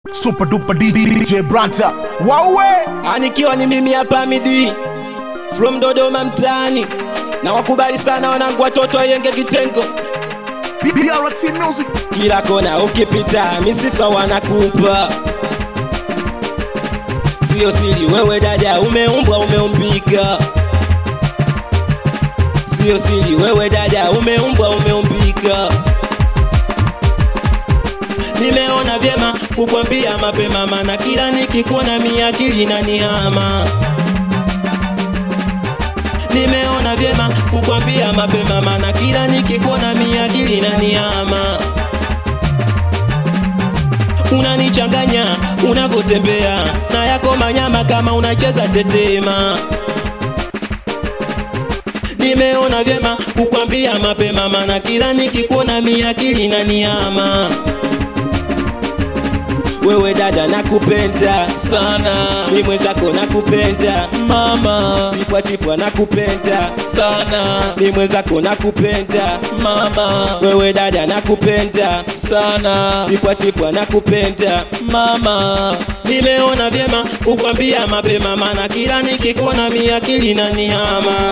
Super duper DJ Branta. Wawe! Anikiwa ni mimi hapa Midi from Dodoma mtaani, na wakubali sana wanangu watoto wayenge kitengo, BRT Music. kila kona ukipita misifa wanakupa, sio siri, wewe dada umeumbwa umeumbika, sio siri, wewe dada umeumbwa umeumbika. Nimeona vyema kukwambia mapema, mana kila nikikuona mi akili inanihama. Nimeona vyema kukwambia mapema, mana kila nikikuona mi akili inanihama. Unanichanganya unavyotembea na yako manyama kama unacheza tetema. Nimeona vyema kukwambia mapema, mana kila nikikuona mi akili inanihama. Wewe dada nakupenda sana mi mwenzako nakupenda mama tipwa tipwa nakupenda sana mi mwenzako nakupenda mama wewe dada nakupenda sana tipwa tipwa nakupenda mama nimeona vyema kukwambia mapema mana kila nikikuona mi akili inanihama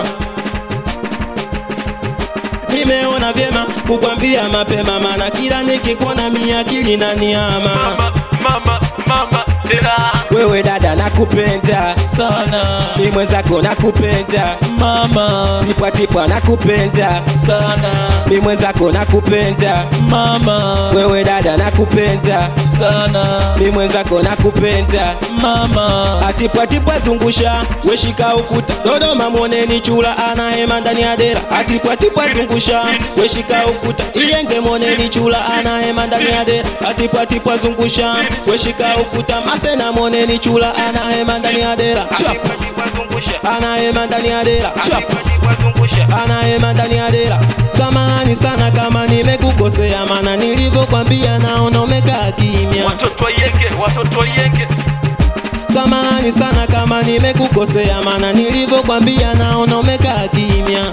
nimeona vyema kukwambia mapema mana kila nikikuona mi akili inanihama mama mama mama tena wewe dada nakupenda sana mi mwenzako nakupenda mama tipwa tipwa nakupenda sana mi mwenzako nakupenda mama wewe dada nakupenda sana mi mwenzako nakupenda mama atipwatipwa zungusha weshika ukuta dodoma mwoneni chula anahema ndani ya dera atipwatipwa zungusha weshika ukuta iyenge mwoneni chula anahema ndani ya dera atipwatipwa zungusha weshika ukuta masena mwoneni chula anahema ndani ya dera Chap. anahema ndani ya dera Chap. anahema ndani ya dera samahani sana kama nimekukosea mana nilivyokwambia naona umekaa kimya watoto yenge watoto yenge samahani sana kama nimekukosea mana nilivyokwambia naona umekaa kimya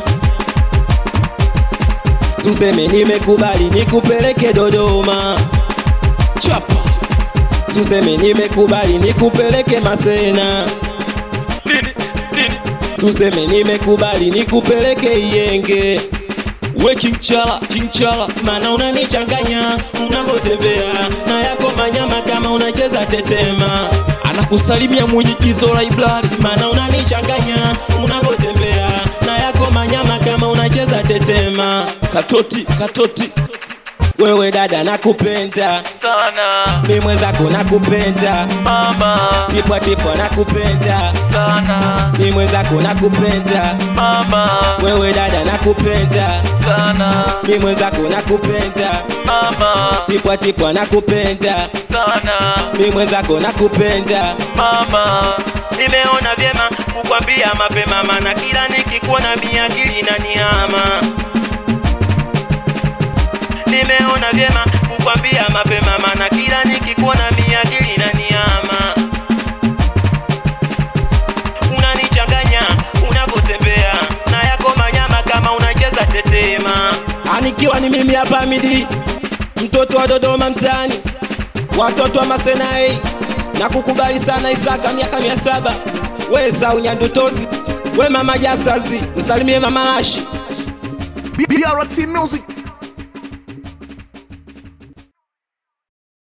suseme nimekubali nikupeleke dodoma chapa suseme nimekubali nikupeleke masena nini nini suseme nimekubali nikupeleke iyenge we king chala king chala mana unanichanganya unavyotembea na yako manyama kama unacheza tetema anakusalimia mwigizo library mana unanichanganya unavyotembea na yako manyama kama unacheza tetema katoti katoti wewe dada nakupenda sana mi mwenzako nakupenda mama tipwa tipwa nakupenda sana mi mwenzako nakupenda mama wewe dada nakupenda sana mi mwenzako nakupenda mama tipwa tipwa nakupenda sana mi mwenzako nakupenda mama nimeona vyema kukwambia mapema mana kila nikikuona mi akili inanihama nimeona vyema kukwambia mapema mana kila nikikuona mi akili inanihama unanichanganya unavyotembea na yako manyama kama unacheza tetema anikiwa ni mimi hapa midi mtoto wa dodoma mtaani watoto wa masenai na kukubali sana Isaka miaka mia saba we Esau Nyandutozi we mama Jastazi msalimie mama Lashi BRT Music.